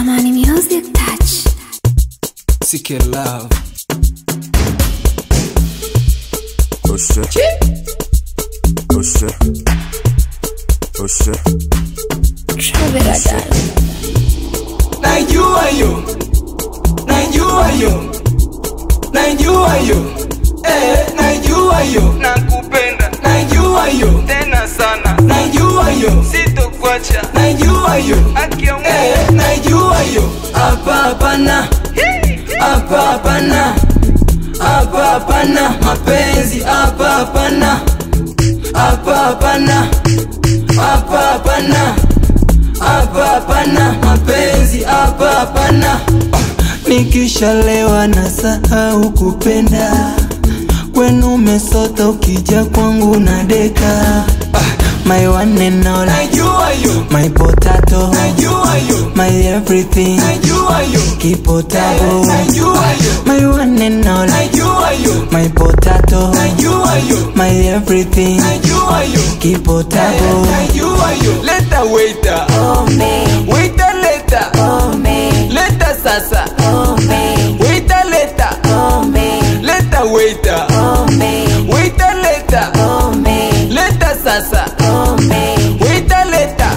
Amani Music Touch. Seek love. Oh shit. Oh shit. Oh shit. Travera Dal. Najua yo, najua yo, najua yo, eh, najua yo, nakupenda najua yo, tena sana najua yo, sitokwacha najua yo, haki ya eh, Mungu najua yo. Hapa hapana, hapa hapana, hapa hapana mapenzi, hapa hapana, hapa hapana, hapa hapana, hapa hapana mapenzi, hapa hapana. Nikishalewa na sahau kupenda, kwenu umesota, ukija kwangu na deka. My one and all, najua yo my potato, najua yo my everything, najua yo keep potable. najua yo My one and all, najua yo my potato, najua yo my everything, najua yo keep potable. najua yo leta waiter waiter leta leta sasa waiter leta leta waiter waiter leta leta sasa waiter leta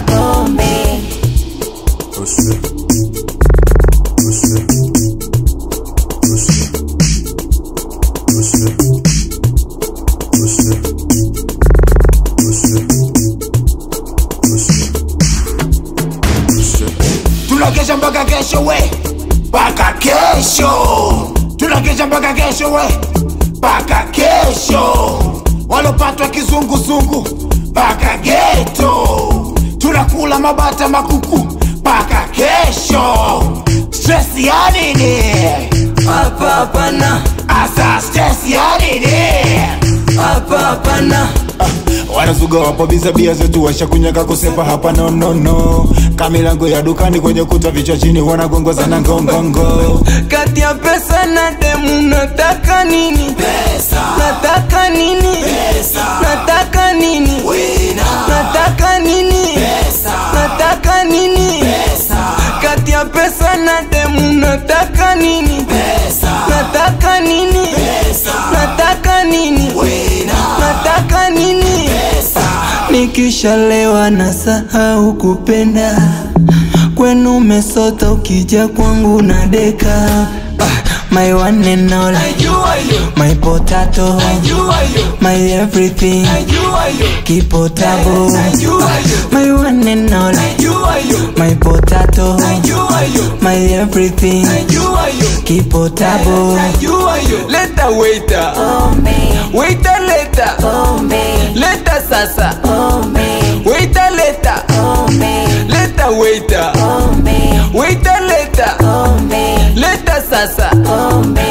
Oh shit. Oh shit. Oh shit. Oh shit. Oh shit. Oh shit. Oh shit. Oh shit. tunakesha mpaka kesho we mpaka kesho tunakesha mpaka kesho we mpaka kesho walopatwa kizunguzungu mpaka geto tunakula mabata makuku mpaka kesho stress ya nini Hapa hapana, asa stress ya nini hapa hapana, wanazuga wapo biza bia zetu washakunyaka kusepa hapa no no no kamilango ya dukani kwenye kuta vichwa chini wanagongoza na ngongongo kati ya pesa na demu nataka nini pesa nataka nini pesa nataka nini Wina. nataka nini pesa nataka nini pesa kati ya pesa na demu nataka nini pesa nataka nini pesa nataka nini Wina. nataka nini pesa nikishalewa na sahau kupenda, kwenu umesota, ukija kwangu na deka. Ah, My one and all, najua yo my potato, najua yo my everything, najua yo keep potable. najua yo My one and all, najua yo my potato, najua yo my everything, najua yo keep potable. najua yo leta waiter waiter leta leta sasa waiter leta leta waiter waiter leta leta sasa